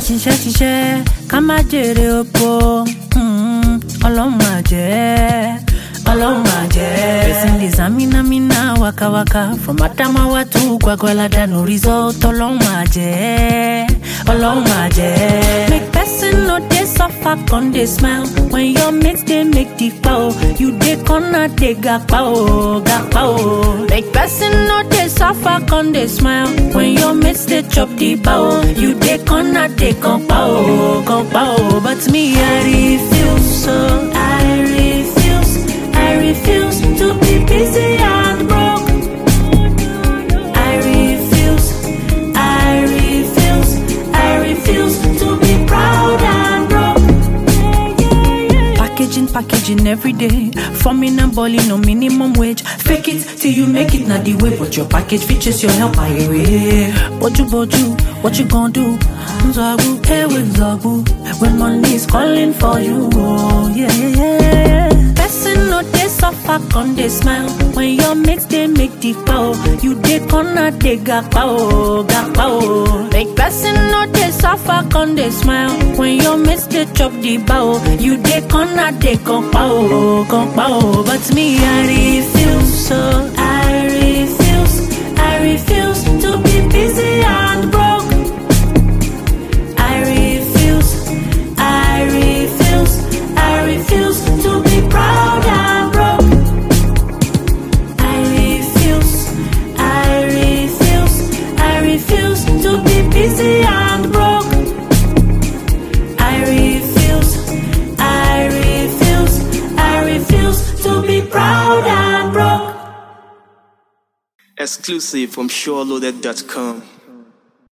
ṣiṣẹ́ ṣiṣẹ́ ká má jèrè oko mm, ọlọ́run máa jẹ́ ọlọ́run máa jẹ́. person dey zaminamina wakawaka from adamawa to gwagwalada no result ọlọ́run máa jẹ́ ọlọ́run máa jẹ́. make person no dey suffer con dey smile when your mates dey make the pao you dey corner dey gapa o gapa o. make person no dey suffer con dey smile when your mates dey chop the pao you dey corner dey compa o compa o but me i refuse so i refuse i refuse to be busy and broke. I refuse, I refuse, I refuse to be proud and broke. Packaging, packaging every day. Forming and balling no minimum wage. Fake it till you make it, not the way. But your package features your help, I way. Boju, boju, what you gonna do? Zagu, hey, with Zagu. When money is calling for you, oh, yeah, yeah, yeah. Person no dey suffer, con dey smile. When your mates dey make the pao, you dey corner dey gapa o, gapa o. Make person no dey suffer, con dey smile. When your mates dey chop the bao, you dey corner dey compa o, compa o. But me I refuse, so I refuse, I refuse to be busy and broke. I refuse, I refuse, I refuse to be proud and broke. I refuse, I refuse, I refuse to be busy and broke. I refuse, I refuse, I refuse to be proud and broke. Exclusive from SureLoaded.com.